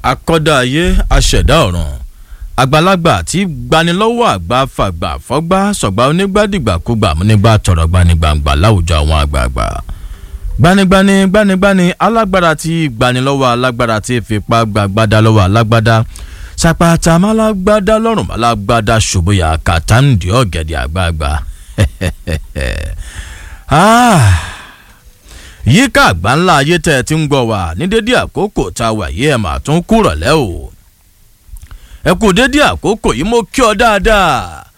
akọ́dá ayé aṣẹ̀dá ọ̀run àgbàlagbà tí gbanilọ́wọ́ àgbà fàgbà fọ́gbà sọ̀gbà onígbàdìgbàkúgbà nígbà tọ̀rọ̀ gbanigbàǹgbà láwùjọ àwọn àgbààgbà gbanigbani gbanigbani alágbára tí gbanilọ́wọ́ alágbára tí fipá gbàgbádá lọ́wọ́ alágbádá sàpàtà málágbádá lọ́rùn málágbádá ṣòbóyà kàtàǹdì ọ̀gẹ̀dẹ̀ àgbààgbà yíká àgbà ńlá ayé tẹ́ ẹ ti ń gbọ́ wá ní dédé àkókò tá a wà yìí ẹ̀ mà tún kúrọ̀lẹ́ o ẹ kú dédé àkókò yìí mo kí ọ dáadáa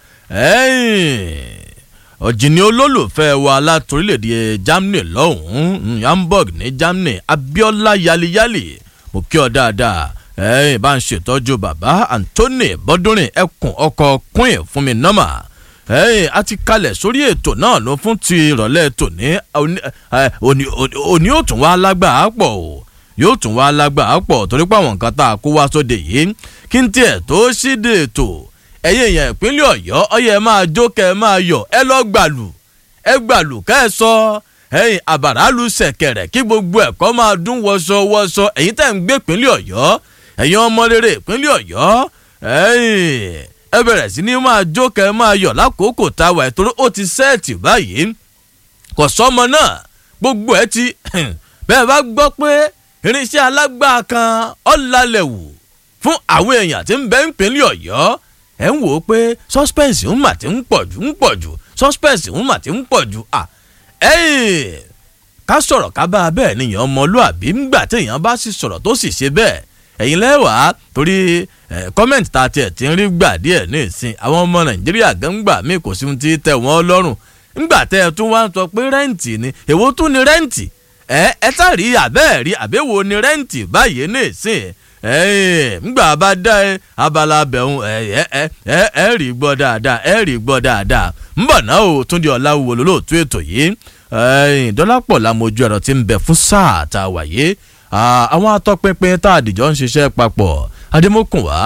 ọ̀jìnì olólùfẹ́ wa látòrílẹ̀‐èdè Germany lọ́hùn-ún Hamburg ní Germany Abiola yaliyali mo kí ọ dáadáa ẹ̀yìn bá ń ṣètọ́jú bàbá Anthony bọ́dúnrin ẹkùn ọkọ̀ queen fún mi nọ́mà ẹ̀yìn a ti kalẹ̀ sórí ètò náà ló fún ti ìrọ̀lẹ́ tòní òní yóò tún wá lágbàá pọ̀ o yóò tún wá lágbàá pọ̀ torí pé àwọn nǹkan tá a kó wá sóde yìí kí n tiẹ̀ tó ṣíde ètò ẹ̀yin èèyàn ìpínlẹ̀ ọ̀yọ́ ọyẹ ẹ máa jó kẹ ẹ máa yọ̀ ẹ lọ gbàlù ẹ gbàlù kẹ ẹ sọ ẹ̀yin àbàràlù ṣẹ̀kẹ̀rẹ̀ kí gbogbo ẹ̀kọ́ máa dún wọṣọ wọṣọ ẹ̀yin tẹ̀ ń gbé ìpínlẹ̀ ọ̀yọ́ ẹ̀yin ọmọ rere ìpínlẹ̀ ọ̀yọ́ ẹ̀yin ẹ bẹ̀rẹ̀ sí ní máa jó kẹ ẹ máa yọ̀ lákòókò tá a wà ìtorí ó ti sẹ́ẹ̀tì báyìí kò sọ́mọ náà gbogbo ẹ ti bẹ́ẹ̀ bá gbọ́ pé irinṣẹ́ alágbára kan ọ̀làlẹ̀ wù fún àwọn èèyàn tí ń bẹ ń pínlẹ̀ ọ̀yọ́ ẹ̀ ń wò ó pé suspense ń mà ti ń pọ̀ jù ń pọ̀ jù suspense ń mà ti ń pọ̀ jù à ẹ̀yìn ká sọ̀rọ̀ ká bá a bẹ́ẹ̀ nìyẹn ọmọlúàbí ńgbà téèyàn bá sì sọ̀rọ̀ tó sì ṣe bẹ́ẹ̀ ẹ̀yin lẹ́wàá torí kọ́mẹ̀ntì tá a tiẹ̀ ti ń rí gbà díẹ̀ ní ìsìn àwọn ọmọ nàìjíríà gángbà mí kò sí ti tẹ̀ wọ́n lọ́rùn ńgbà tẹ́ ẹ tún wá ń sọ pé rẹ́ǹtì ni èwo tún ni rẹ́ǹtì ẹ ẹ tá rí àbẹ́ẹ̀ rí àbẹ́wò ni rẹ́ǹtì báyìí ní ìsìn ngbà bá dá ẹ abala bẹ̀rùn ẹ ẹ ẹ ẹ rí gbọ́ dáadáa ẹ rí gbọ́ dáadáa ńbọ̀ náà o Túndé Ọláwúwo lólóòtú ètò yìí dọ́lápọ̀ làmójú ẹ̀rọ ti ń bẹ fún sáà tá a wà yìí àwọn atọ́pinpin tá a dìjọ́ ń ṣiṣẹ́ papọ̀ adémọ́kùn wá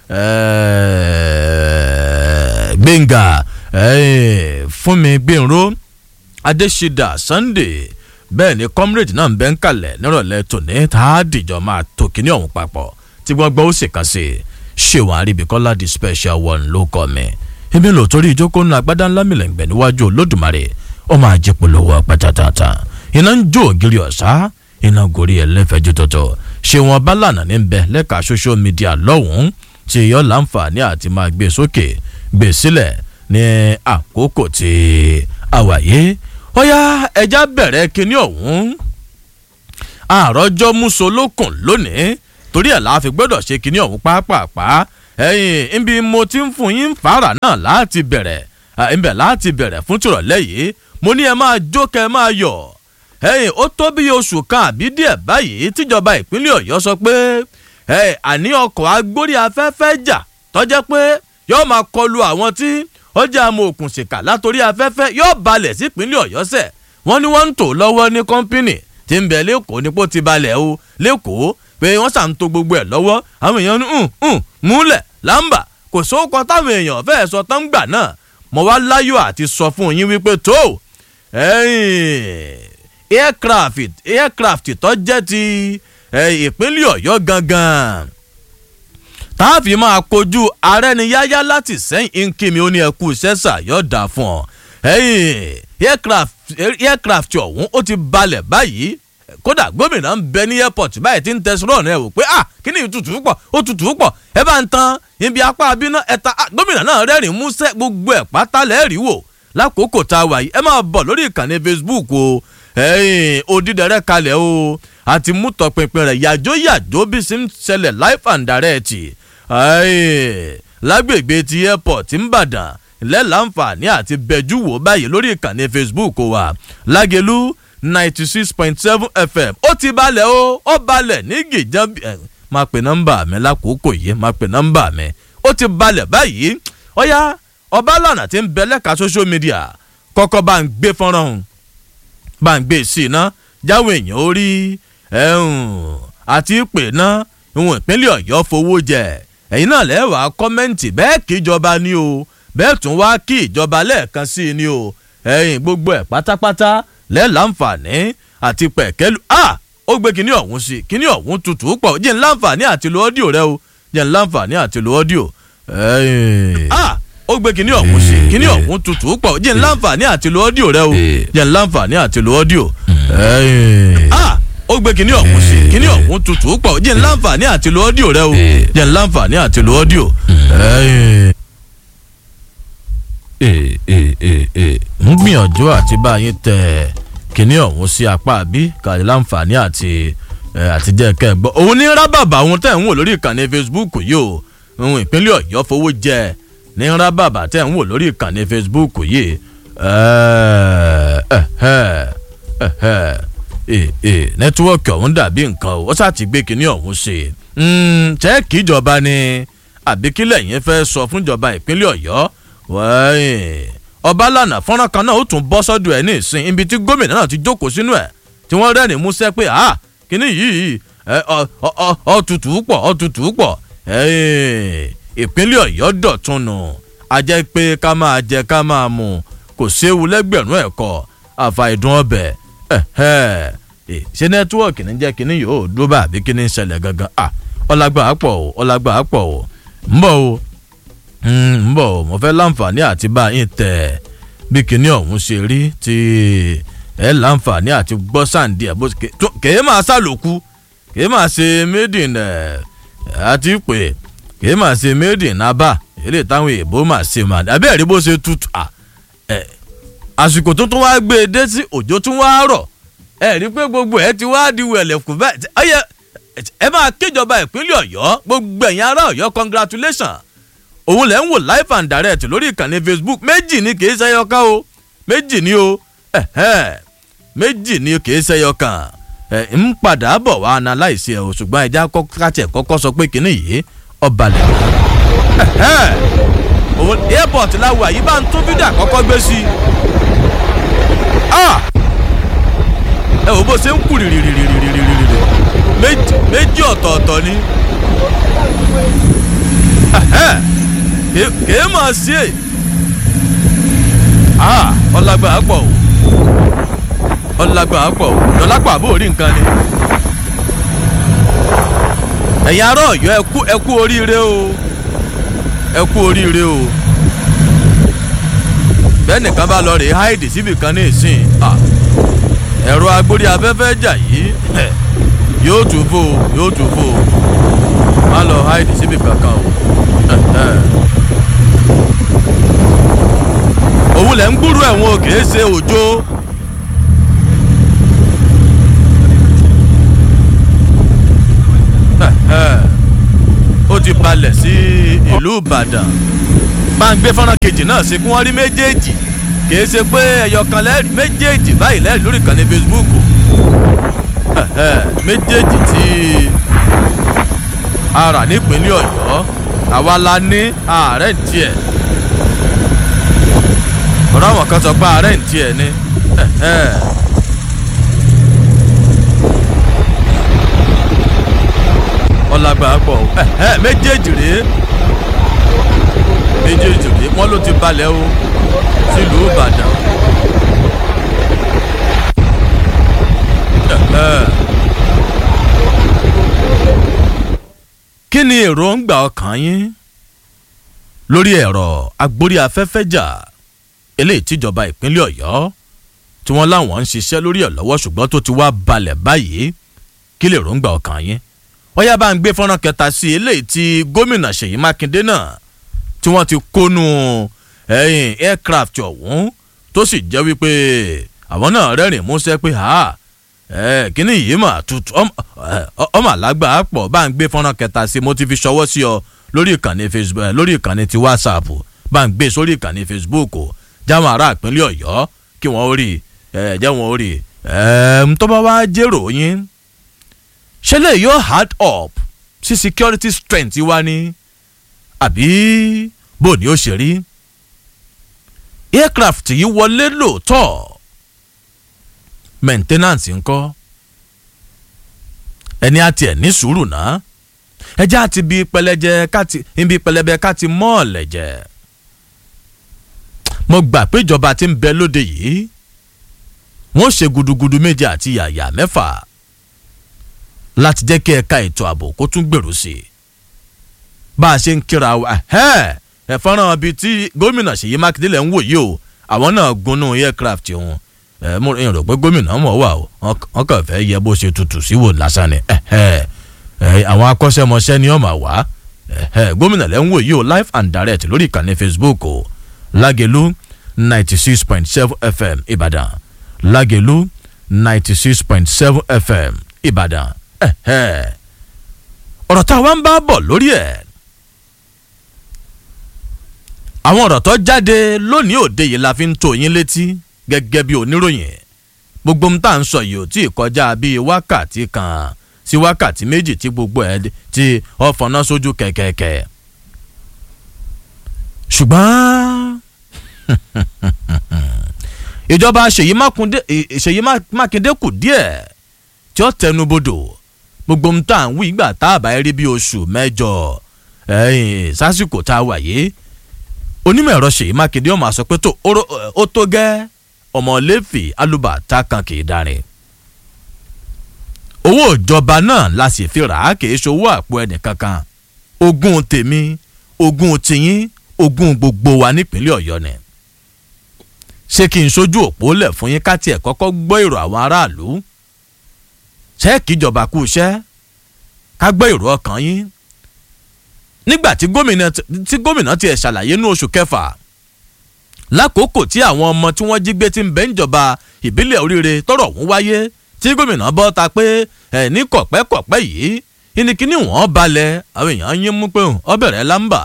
gbẹ̀ngà fúnmi gbẹ̀nró adésídà sunday bẹ́ẹ̀ ni comrade náà ń bẹ́ ń kalẹ̀ nírọ̀lẹ́ tòní tá a dìjọ́ máa tó kíní ọ̀hún papọ̀ tí wọ́n gbọ́ ó sì kàn sí ṣéwọ̀n àríbíkọ́lá the special one ló kọ́ mi ebi lò torí ìjókòó ńlá agbádá ńlá mi lẹ́gbẹ̀ẹ́ níwájú olódùmarè ó máa jẹ́ polówó pátátáta iná ń jó ògiri ọ̀sá iná gorí ẹlẹ́fẹ̀ẹ́jú tọ̀tọ̀ ṣéwọ̀n bálànà ní bẹ lẹ́ka social media lọ́hùn-ún tí yọ láǹfààní àti máa gbé sókè gbé sílẹ̀ ní àkókò tí a wà yìí ó yá ẹja bẹ̀rẹ̀ kínní ọ̀hún àròjọ musolókun lónìí torí ẹ̀ la fi gbọ́dọ̀ ṣe kínní ọ̀hún pápápá ẹ̀yìn ibi mo ti ń fún yín fara náà láti bẹ̀rẹ̀ ibẹ̀ láti bẹ̀rẹ̀ fún tìrọ̀lẹ́ yìí mo ní ẹ máa jó kẹ́ ẹ máa yọ̀ ẹ̀yìn ó tó bí oṣù kan àbí díẹ̀ báyìí tíjọba ìpínlẹ̀ ọ̀yọ́ sọ pé àní ọkọ̀ agbórí afẹ́fẹ́ jà tọ́jẹ́ pé yóò máa kọlu àwọn tí ọjà àmọ́ òkùnṣìkà látòrí afẹ́fẹ́ yóò balẹ̀ sípínlẹ̀ ọ̀yọ́ sẹ̀ wọ́n ní wọ́n ń tò lọ́wọ́ ní kọ́ńpínì tí ń bẹ lẹ́kọ̀ọ́ nípò ti balẹ̀ o lẹ́kọ̀ọ́ pé wọ́n sàn tó gbogbo ẹ̀ lọ́wọ́ àwọn èèyàn ní múlẹ̀ lámbà kò sóòkọ táwọn èèyàn fẹ́ẹ́ sọ tán gbà náà mo wá láyọ̀ àti sọ fún yín wípé tó aircraft aircraft tó jẹ́ ti ìpínlẹ̀ ọ̀yọ́ gangan táàfin máa kojú arẹ́niyáyá láti sẹ́yìn nkíni ó ní ẹkú sẹ́sà yóò dà fún ọ. aircraft ọ̀hún ó ti balẹ̀ báyìí kódà gómìnà ń bẹ ní airport báyìí tí ń tẹsán náà wò pé ah kí ni ìtutù pọ̀ ó tutù pọ̀ ẹ bá ń tan ibi apá abiná ẹ̀ta gómìnà náà rẹ́rìn músẹ́ gbogbo ẹ̀ pátá lẹ́ẹ̀rí wò lákòókò tá a wà yìí ẹ máa bọ̀ lórí ìkànnì Facebook o odídẹrẹ́ kalẹ̀ o àti mú tọpinpin rẹ̀ yàjó yàjó bí sí ń ṣẹlẹ̀ life and direct lágbègbè ti airport ńbàdàn lẹ́làǹfààní àti bẹ́jú wò báyìí lórí ìkànnì facebook wa lágẹ̀lú ninety six point seven fm ó ti balẹ̀ o ó balẹ̀ ní gìjàn ẹ̀ máa pè nọ́mbà mi lákòókò yìí máa pè nọ́mbà mi ó ti balẹ̀ báyìí ọ̀yá ọbalànà tí ń bẹ lẹ́ka social media kọ́kọ́ bá ń gbé fọ́nrán hàn bá ń gbé sí iná jáwé èèyàn ó rí àti pè ná ìwọ̀n ìpínlẹ̀ ọ̀yọ́ fowó jẹ ẹ̀yin náà lẹ́wàá kọ́mẹ́ǹtì bẹ́ẹ̀ kí ìjọba ní o bẹ́ẹ̀ tún wá kí ìjọba lẹ́ẹ̀kan sí i ní o ẹ̀yin gbogbo ẹ̀ pátápátá lẹ́ẹ̀láǹfààní àti pẹ̀kẹ́lu a ó gbé kinní ọ̀hún sí kinní ọ̀hún tutù pọ̀ jẹ́ ń láǹfààní àti lo ọ́díò rẹ o jẹ́ ń láǹfààní àti lo ọ́díò. ah ó gbé kinní ọ̀hún sí kinní ọ̀hún tutù pọ̀ jẹ́ ń láǹfààní àti lo ọ́díò rẹ o jẹ́ ń láǹfààní àti lo ọ́díò. ah ó gbé kinní ọ̀hún sí kinní ọ̀hún tutù pọ̀ jẹ́ ń láǹfààní àti lo ọ́díò rẹ o jẹ́ ń láǹfààní àti lo ọ́díò. ń gbìyànjú àti bá yín tẹ̀ kinní ọ̀hún sí apá bí kàlẹ́ láǹfààní àti àti jẹ́ kẹ́ ẹ gbọ́. òun ní rábàbà òun tẹ̀ ń wò lórí ìkànnì Facebook yìí o òun ìpínlẹ̀ Ọ̀yọ́ fowó jẹ ní rábàbà tẹ̀ ń wò lórí ìkànnì Facebook yìí nẹ́tíwọ́ọ̀kì ọ̀hún dàbí nǹkan o ó sá ti gbé kinní ọ̀hún ṣe ṣẹ́ẹ̀kì ìjọba ni àbíkílẹ̀ yẹn fẹ́ sọ fúnjọba ìpínlẹ̀ Ọ̀yọ́ ọba lànà fọ́nrán kan náà ó tún bọ́ sọ́dọ̀ ẹ̀ ní ìsìn ibi tí gómìnà náà ti jókòó sínú ẹ̀ tí wọ́n rẹ́rìn músẹ́ pé ah kíní yìí ọ̀tútù pọ̀ ọ̀tútù pọ̀ ìpínlẹ̀ Ọ̀yọ́ dọ̀tún nù a jẹ́ pé ká máa jẹ ká máa mu kò séwu lẹ́gbẹ̀rún ẹ̀kọ́ àfàìdùn ọbẹ̀ ṣé nẹ́tíwọ̀kì ní jẹ́ kíní yóò dúró bá àbí kíní ń ṣẹlẹ̀ gangan ọlágbà pọ̀ o ọlágbà pọ̀ o ń bọ̀ o ń bọ̀ mo fẹ́ láǹfààní àti bá yín tẹ̀ bí kinní ọ̀hún ṣe rí tí ẹ láǹfààní àti gbọ́ sàǹdí ẹ̀ bó kèé máa sàlòkù kèé máa ṣe made in àti pé kèé máa ṣe made in abá eré táwọn èèbó máa ṣe máa abẹ́ rí bó ṣe tutù àsìkò tó tún wá gbé e dé sí òjò tún wá rọ̀ ẹ rí pé gbogbo ẹ ti wá di wẹ̀lẹ̀kùn bẹ́ẹ̀ ẹ máa kéjọba ìpínlẹ̀ Ọ̀yọ́ gbogbo ẹ̀yin ará Ọ̀yọ́ congratulations òun lẹ́ ń wò live and direct lórí ìkànnì facebook méjì ni kì í ṣẹyọ kan o méjì ni o méjì ni kì í ṣẹyọ kan ń padà bọ̀ wá analyse ẹ̀ o ṣùgbọ́n ẹja kàtẹ́ kọ́kọ́ sọ pé kínní yìí ọba lẹ̀ òun airport láwọ àyí bá ń tún fídíò àkọ́kọ́ gbé sí ẹ wò bó ṣe ń kú rìrìrìrìrìrìrì méjì ọ̀tọ̀ọ̀tọ̀ ni kèé mọ̀ sí è ọlágbà pọ̀ o ọlágbà pọ̀ o lọ́lápọ̀ àbó orí nǹkan ni ẹ̀yin ará Ọ̀yọ́ ẹkú ẹkú oríire o ẹkú oríire o bẹ́ẹ̀ nìkan bá lọ rèé háìdì síbì kan ní ìsìn ẹ̀rọ agbórí afẹ́fẹ́ jà yìí yóò tún fò yóò tún fò má lọ háìdì síbì kankan o òun lẹ̀ ń gbúrú ẹ̀wọ̀n òkè ṣe òjò. ó ti balẹ̀ sí ìlú Ìbàdàn máa ń gbé fọ́nrán kejì náà sí kí wọ́n rí méjèèjì kìí ṣe pé ẹyọkan lẹ́rìí méjèèjì báyìí lẹ́rìí lórí ìkànnì Facebook méjèèjì tí a rà nípínlẹ̀ Ọ̀yọ́ àwa la ní ààrẹ ń tiẹ̀ ọ̀rọ̀ àwọn kan sọ pé ààrẹ ń tiẹ̀ ni ọ̀làgbà pọ̀ méjèèjì rèé méjèèjì rèé wọ́n ló ti balẹ̀ o sílùú Ìbàdàn. kí ni èròǹgbà ọkàn yín lórí ẹ̀rọ agbórí afẹ́fẹ́ jà eléyìí tíjọba ìpínlẹ̀ Ọ̀yọ́ tí wọ́n láwọn ń ṣiṣẹ́ lórí ẹ̀ lọ́wọ́ ṣùgbọ́n tó ti wá balẹ̀ báyìí kí lè èròǹgbà ọkàn yín wọ́n yá bá ń gbé fọ́nrán kẹta sí eléyìí tí gómìnà Ṣèyí Mákindé náà tí wọ́n ti kónú ẹ̀yìn aircraft ọ̀hún tó sì jẹ́ wípé àwọn náà rẹ́rìn músẹ́ pé ha kíní yìí mà tutù ọmọ àlágbà pọ̀ bá ń gbé fọ́nrán kẹta sí mo ti fi ṣọwọ́ sí ọ lórí ìkànnì Facebook lórí ìkànnì ti WhatsApp bá ń gbé sórí ìkànnì Facebook jáwọn ará ìpínlẹ̀ Ọ̀yọ́ kí wọ́n rí jẹ́ wọ́n rí tó bá wá jèrò yín ṣé lè yóò hard up sí security strength wa ni àbí bó ni ó ṣe rí aircraft yìí wọlé lóòótọ́ maintenance ńkọ́ ẹni àti ẹ̀ ní sùúrù náà ẹjẹ́ àti ibi pẹlẹjẹ káti ibi pẹlẹbẹ káti mọ́ọ̀lẹ̀ jẹ mo gbà pé ìjọba tí ń bẹ lóde yìí wọ́n ṣe gudugudu méje àti yàyà mẹ́fà láti jẹ́ kí ẹ̀ka ètò ààbò kó tún gbèrú sí i bá a ṣe ń kíra wa ẹ fọ́nrán bíi tí gómìnà Ṣèyí Mákindé lẹ̀ ń wò yìí o àwọn náà gunnú aircraft wọn ẹ mo rò pé gómìnà mọ̀ wà o wọn kàn fẹ́ yẹ bó ṣe tutù sí wò lásán ni àwọn akọ́ṣẹ́mọṣẹ́ ni wọ́n máa wá gómìnà lẹ́ ń wò yìí o live and direct lórí ìkànnì Facebook o Lágelú ninety six point seven FM Ìbàdàn Lágelú ninety six point seven FM Ìbàdàn ọ̀rọ̀ tá a wá ń bá bọ̀ lórí ẹ̀ àwọn ọ̀rọ̀ tó jáde lónìí òde yìí la fi ń tó yín létí gẹ́gẹ́ bí oníròyìn gbogbo ohun tá à ń sọ yìí ò tí ì kọjá bíi wákàtí kan sí wákàtí méjì tí gbogbo ẹ̀ tí ọ̀fọ̀nà sójú kẹ̀kẹ̀kẹ̀ ṣùgbọ́n ìjọba Ṣèyí Mákindé kù díẹ̀ tí ó tẹnubodò gbogbo ohun tá à ń wí ìgbà tá a bá rí bí oṣù mẹ́jọ sásìkò tá a wà yìí onímọ̀ ẹ̀rọ Ṣèyí Mákindé ọmọ àsọ pé tó ó tó gẹ́ ọmọléèfì alùbàtà kan kì í darin owó ìjọba náà la sì fi rà á kì í ṣòwò àpò ẹnìkankan ogún tèmi ogún tìyín ogún gbogbo wa nípínlẹ̀ Ọ̀yọ́ ni ṣé kí n ṣojú òpó lẹ̀ fún yín ká tiẹ̀ kọ́kọ́ gbọ́ èrò àwọn aráàlú ṣé kíjọba kú iṣẹ́ ká gbọ́ èrò ọkàn yín nígbà tí gómìnà tí gómìnà tiẹ̀ ṣàlàyé ní oṣù kẹfà lákòókò tí àwọn ọmọ tí wọ́n jí gbé ti ń bẹ níjọba ìbílẹ̀ oríire tọ́rọ̀ ọ̀hún wáyé tí gómìnà bọ́ ta pé ẹ̀ ní kọ̀pẹ́kọ̀pẹ́ yìí ìníkíní wọ́n balẹ̀ àwọn èèyàn yín mú pé ọ bẹ̀rẹ̀ lámbà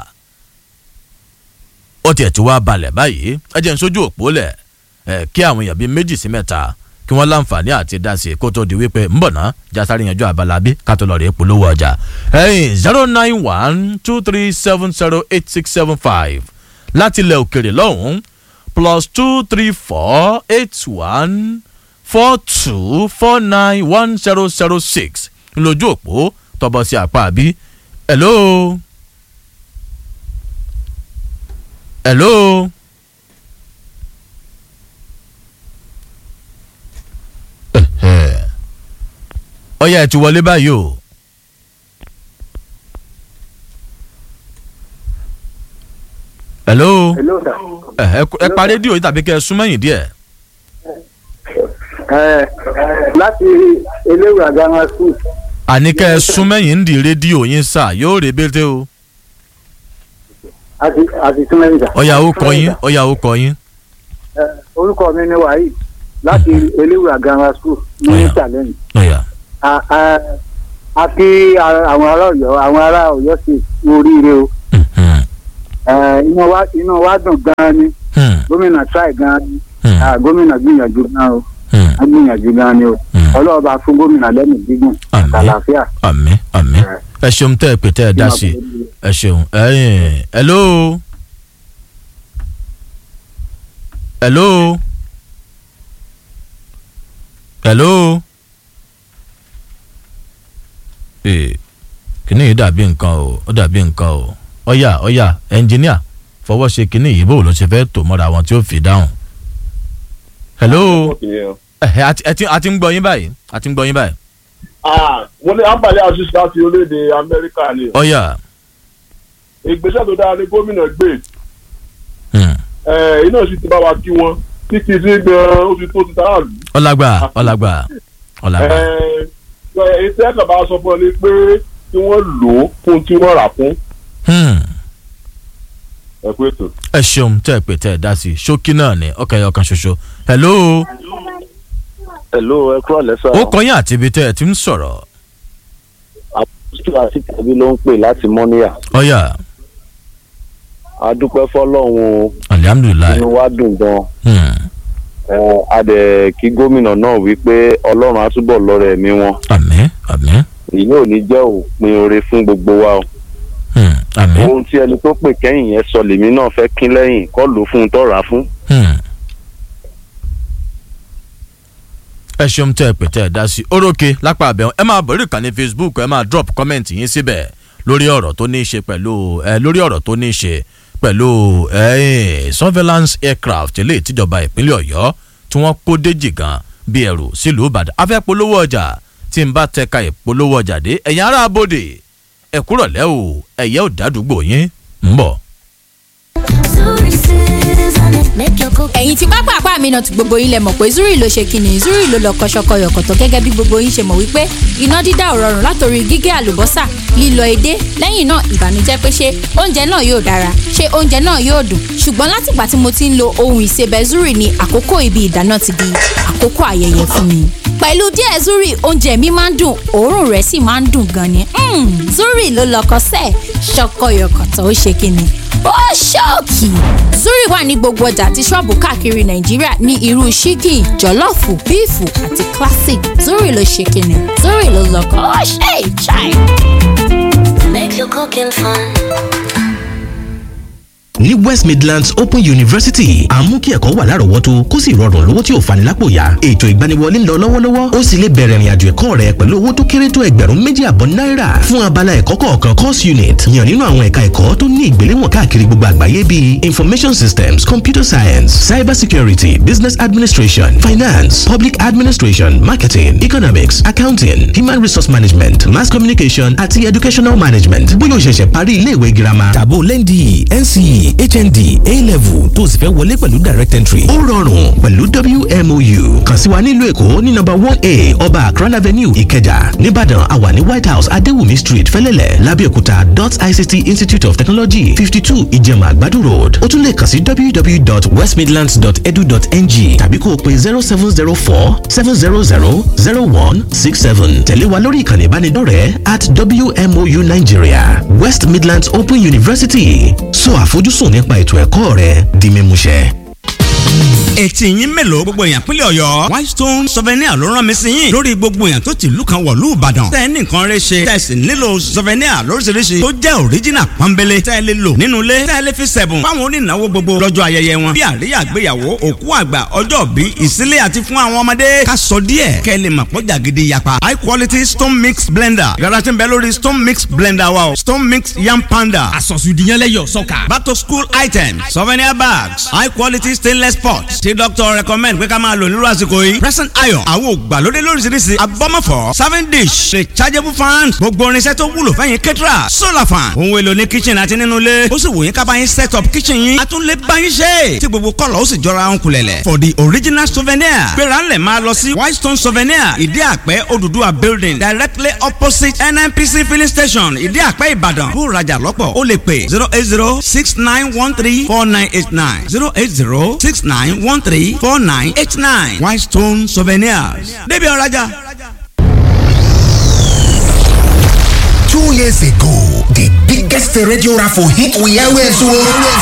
ó tiẹ̀ ti wá balẹ̀ báyìí ẹ jẹ́ n sójú òpó lẹ̀ ẹ̀ kí àwọn èèyàn bíi méjì sí mẹ́ta kí wọ́n láǹfààní àti dá sí i kó tó di wípé ń bọ̀ ná jásáré yanjú abala bí ká tó lọ rèé polówó ọjà. ẹ̀yìn zero nine one two three seven zero eight six seven five láti ilẹ̀ òkèrè lọ́hùn-ún plus two three four eight one four two four nine one zero zero six lójú òpó tọ́bọ̀ sí apá àbí. hello. hello. ọyá ẹ ti wọlé báyìí o. hello. hello sir. ẹ ẹ pa rédíò yìí tàbí kẹ́ ẹ sún mẹ́yìn díẹ̀. ẹ láti eléwà grammar school. àní kẹ́ ẹ sún mẹ́yìn ń di rédíò yín sà yóò rèébété o. àti àti túnmẹ́yìn sà. ọyá ó kọ yín ọyá ó kọ yín. Ẹ, orúkọ mi ni wahid láti eléwà grammar school ní Ọ̀yà. challenge. ọyá a a a kí a- àwọn ará Ọ̀yọ́ àwọn ará Ọ̀yọ́ sí oríire o mhm, Ẹ, inú wa inú wa dùn gan ni hmm, gómìnà try gan ni hmm, Ah, gómìnà gbìyànjú gan o hmm. a gbìyànjú gan ni o Hmm. ọlọ́ọ̀bá fún gómìnà lẹ́nu gígùn Àmín. àlàáfíà. àmín àmín ẹ ṣeun tẹ́ ẹ pè tẹ́ ẹ dá sí i ẹ ṣeun ẹyìn hello hello hello ee kìnìún yìí dàbí nǹkan o ó dàbí nǹkan o ọ̀yà ọ̀yà ẹnjìníà fọwọ́ ṣe kìnìún yìí bó ló ṣe fẹ́ tò mọ́ra àwọn tí ó fi dáhùn hello ẹ ẹ àti- ẹ ti- a ti ń gbọ́ yín báyìí a ti ń gbọ́ yín báyìí wọ́n ní àǹbálẹ̀ àṣìṣe láti orílẹ̀-èdè amẹ́ríkà ni ọ̀yà ìgbésẹ̀ tó dára ní gómìnà gbé hmm, ẹ̀, iná sì ti bá wa kí wọn títí sí gan-an ó ti tó ti tààrà lù. ọ̀làgbà ọ̀làgbà ọ̀làgbà. ètò ẹ̀ka bá sọ fún ọ ní pé kí wọ́n lò ó fún tí wọ́n rà fún Hmm. ẹ̀kú ètò. ẹ ṣeun tẹ́ ẹ pè tẹ́ ẹ dá sí i ṣókí náà ni ọkàn ẹyọ kan ṣoṣo hello hello ẹ kúrò lẹ́sà ó kọyìn àti ibi tẹ́ ẹ ti ń sọ̀rọ̀ àpòsù àti tẹ̀bí ló ń pè láti mọ́níyà ọ̀yà a dúpẹ́ fọlọ́run o, alihamudulilayi inú wa dùn gan Hmm. ẹ a dẹ̀ kí gómìnà náà wí pé ọlọ́run á túbọ̀ lọ́rẹ̀ ẹ̀mí wọn àmín àmín èyí ò ní jẹ́ òpin oore fún gbogbo wa o Hmm. àmín ohun tí ẹni tó pè kẹ́yìn yẹn sọ lèmi náà fẹ́ kín lẹ́yìn kọ́ ló fún un tọ́ra fún Hmm. ẹ ṣeun tẹ́ ẹ pè tẹ́ ẹ dá sí i orókè lápá abẹ́ ẹ máa bọ̀ lórí ìkànnì facebook ẹ máa drop comment yín síbẹ̀ lórí ọ̀rọ̀ tó ní í ṣe pẹ̀lú ẹ lórí ọ̀rọ̀ tó ní í ṣe pẹ̀lú ẹ surveillance aircraft eléyìí tíjọba ìpínlẹ̀ ọ̀yọ́ tí wọ́n kó déjì gan bí ẹrù sílùú ìbàdàn afẹ́ polówó ọjà tí n bá tẹka ìpolówó ọjà dé ẹ̀yin ará abòde ẹ̀kúrọ̀lẹ́ o ẹ̀yẹ́ ò dádúgbò yín ń bọ̀. ẹ̀yin tí pápá àpá mi náà ti gbogbo yín lẹ mọ̀ pé zuri ló ṣe kíni zuri ló lọ kọ́ṣọ́kọ́ yọ̀kọ̀tọ̀ gẹ́gẹ́ bí gbogbo yín ṣe mọ̀ wípé iná dídá ò rọrùn látòrí gígé àlùbọ́sà lílọ edé lẹ́yìn náà ìbànújẹ́ pé ṣé oúnjẹ náà yóò dára ṣé oúnjẹ náà yóò dùn ṣùgbọ́n látìgbà tí mo ti ń lo ohun ìsebẹ̀ zuri ni àkókò ibi ìdáná ti di àkókò ayẹyẹ fún mi pẹ̀lú díẹ̀ zuri oúnjẹ mi máa ń dùn òórùn rẹ̀ sì máa ń dùn gan ni Mm, zuri ló lọkọ sẹ́ẹ̀ ṣọkọyọkọ̀tọ̀ ó ṣe kíni ó ṣọ́ọ̀kì. zuri wà ní gbogbo ọjà àti ṣọ́ọ̀bù káàkiri nàìjíríà ní irú ṣíkì jọ̀lọ́ọ̀fù bíìfù àti classic zuri ló ṣe kíni zuri ló lọkọ ó ṣe ìṣàì. Make your cooking fun. ní west midlands open university à ń mú kí ẹ̀kọ́ wà lárọ̀ọ́wọ́tó kó sì rọrùn lówó tí ò fani lápò yá ètò ìgbaniwọlé ń lọ lọ́wọ́lọ́wọ́ ó sì lè bẹ̀rẹ̀ ìrìnàjò ẹ̀kọ́ rẹ pẹ̀lú owó tó kéré tó ẹgbẹ̀rún méjì àbọ̀ náírà fún abala ẹ̀kọ́ kọ̀ọ̀kan course unit yàn nínú àwọn ẹ̀ka ẹ̀kọ́ tó ní ìgbéléwọ̀n káàkiri gbogbo àgbáyé bíi information systems computer science cyber security business administration finance public administration marketing economics accounting human resource management mass communication àti educational management bóyá o ṣẹ̀ṣẹ̀ parí iléèwé girama tàbó lẹ́ndì nce hnd a-level tó o sì fẹ́ wọlé pẹ̀lú direct entry ó rọrùn pẹ̀lú wmou kàn sí wa nílùú èkó ní nọ́mbà one a ọba akran avenue ìkẹjà nìbàdàn àwa ní white house adéwùmí street fẹ́lẹ́lẹ̀ lábẹ́òkúta dot ict institute of technology fifty two ìjẹ̀mà àgbàdo road ó tún lè kàn sí www.westmidlands.edu.ng tàbí kó o pe zero seven zero four seven zero zero zero one six seven tẹ̀lé wa lórí ìkànnì ìbánidọ́rẹ̀ẹ́ at wmou nigeria west midlands open university sọ àfojúsùn nípa ètò ẹ̀kọ́ rẹ di mímúṣẹ. etí yín mélòó gbogbo èèyàn pínlẹ̀ ọ̀yọ́ whitestone souvenir ló rán mi sí yín lórí gbogbo èèyàn tó ti ìlú kan wọ̀lú ìbàdàn tẹ́ ẹ ní nǹkan rẹ ṣe tẹ́ ẹ sì nílò souvenir lóríṣiríṣi tó jẹ́ original pọ́nbélé tẹ́ ẹ lè lò nínú ilé tẹ́ ẹ lè fi sẹ̀bùn fáwọn onínáwó gbogbo lọ́jọ́ ayẹyẹ wọn bí àríyá àgbéyàwó òkú àgbà ọjọ́ bí ìsílẹ̀ àti fún àwọn ọmọdé ká sọ díẹ̀ kẹ́ ẹ lè mọ̀ pọ́jà gidi yapa high quality stone mix blender yàrá tí ń bẹ lórí stone mix blender wa o stone mix yam panda àsọ̀sùdìyànlẹ́yọ̀ sọ́kà. back to school items souvenir bags high quality stainless pots tí doctor recommend pé ká máa lò nírú àsìkò yìí present iron àwọn ògbàlódé lóríṣiríṣi abọ́mọ̀fọ́ serving dish rechargeable fans gbogbo irinṣẹ́ tó wúlò fẹ́yìn kẹ́tìrà solar fan ohun èlò ní kitchen àti nínú ilé ó sì wò yín ká bá yín set up kitchen yín a tún lè bá yín ṣe tí gbogbo kọ́lọ̀ ó sì jọra ń kulẹ̀lẹ̀ for the original souvenir gbéra ńlẹ̀ máa lọ sí whitestone souvenir ìdí àpẹ́ Odùduwà building directly opposite nnpc filling station ìdí àpẹ́ ìbàdàn bó rajà lọ́pọ̀ ó lè pè zero eight zero six nine one three four nine eight nine zero eight zero six nine one three four nine eight nine whitestone souvenirs débi ọ̀rajà. Two years ago, the biggest radio raffle hit we always won.